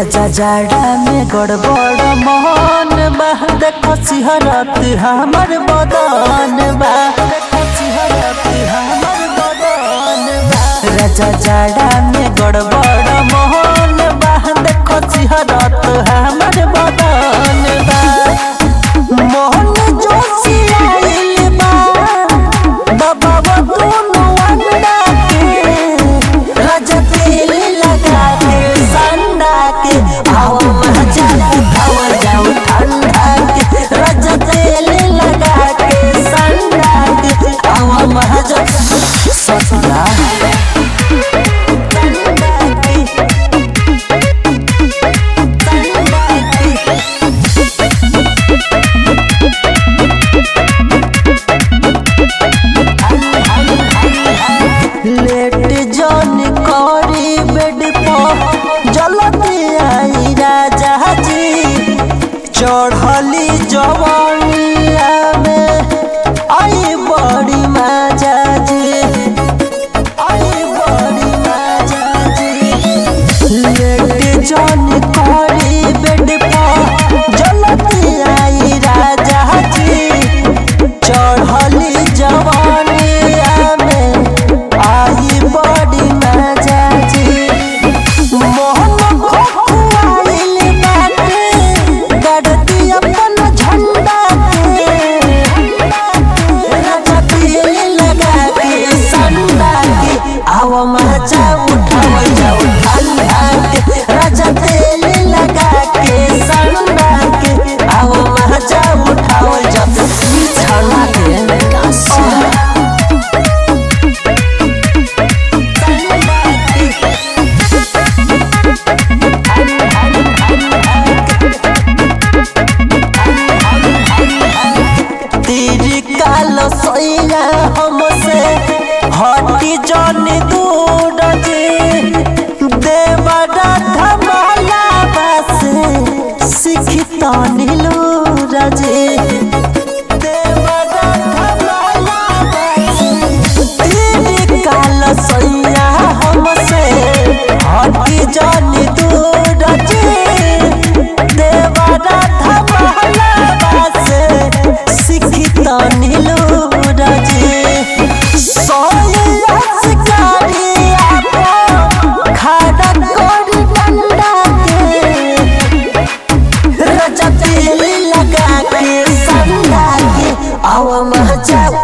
राजा जाड़ा में गड़बड़ मोहन बा देखो सिहरत हमर बदन बा देखो सिहरत हमर बदन बा राजा जाड़ा में गड़बड़ मोहन बा देखो सिहरत हमर बदन बा मोहन जोशियाइल बा बाबा वो दोनों अंडा के राजा तेल लगा के संडा के आओ मजा उठाओ जाओ ठंडा के राजा तेल लगा के संडा के आओ मजा ससुरा संडा के संडा के लेट जन करी बेड पर जलती आई राजा जी चढ़ली जवानिया में आई बड़ी मजा जी आई बड़ी मजा जी लेट जन करी बेड पर जलती आई राजा जी चढ़ली जवानिया में आई बड़ी मजा जी मोहन खोखुआइल बाटे गड़ती अपन झंडा के राजा तेल लगा के संडा के आओ मजा उठाओ जाओ ठंडा के राजा तेल लगा के संडा के आओ मजा उठाओ जाओ ठंडा के तेरी काल सैया हमसे हटी जन दूर जे देवरा धमाला बसे सिखता नीलूर जे देवरा धमाला बसे तेरी काल सैया हमसे हटी जन दूर जे देवरा धमाला बसे सिखता नीलूर जे सोया शिकारी आपो खाड़ा कोरी डंडा के राजा तेल लगा के संडा के आवा मजा